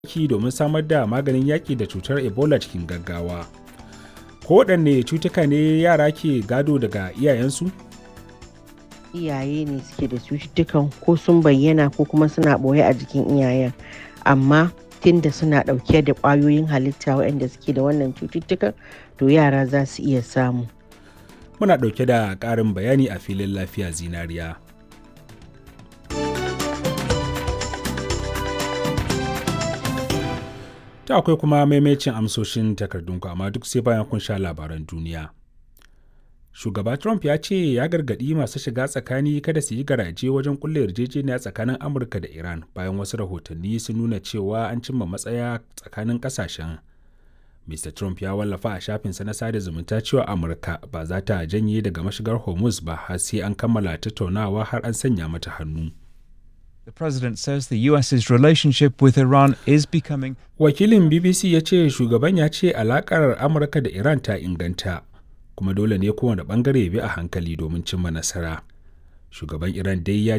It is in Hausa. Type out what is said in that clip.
aiki domin samar da maganin yaƙi da cutar ebola cikin gaggawa ko waɗanne cutuka ne yara ke gado daga iyayensu iyaye ne suke da cututtukan ko sun bayyana ko kuma suna ɓoye a jikin iyayen amma tunda suna ɗauke da ƙwayoyin halitta waɗanda suke da wannan cututtukan to yara za su iya samu muna ɗauke da ƙarin bayani a filin lafiya zinariya ta akwai kuma maimacin amsoshin takardunku amma duk sai bayan kun sha labaran duniya shugaba trump ya ce ya gargaɗi masu shiga tsakani kada su yi garaje wajen kulle yarjejeniya tsakanin amurka da iran bayan wasu rahotanni sun nuna cewa an cimma matsaya tsakanin ƙasashen mr trump ya wallafa a shafinsa na sada zumunta cewa amurka ba za ta janye daga mashigar hormuz ba har sai an kammala tattaunawa har an sanya mata hannu The president says the US's relationship with Iran is becoming. Wakilin BBC ya ce shugaban ya ce alakar Amurka da Iran ta inganta, kuma dole ne kowane bangare bi a hankali domin cimma nasara. Shugaban Iran dai ya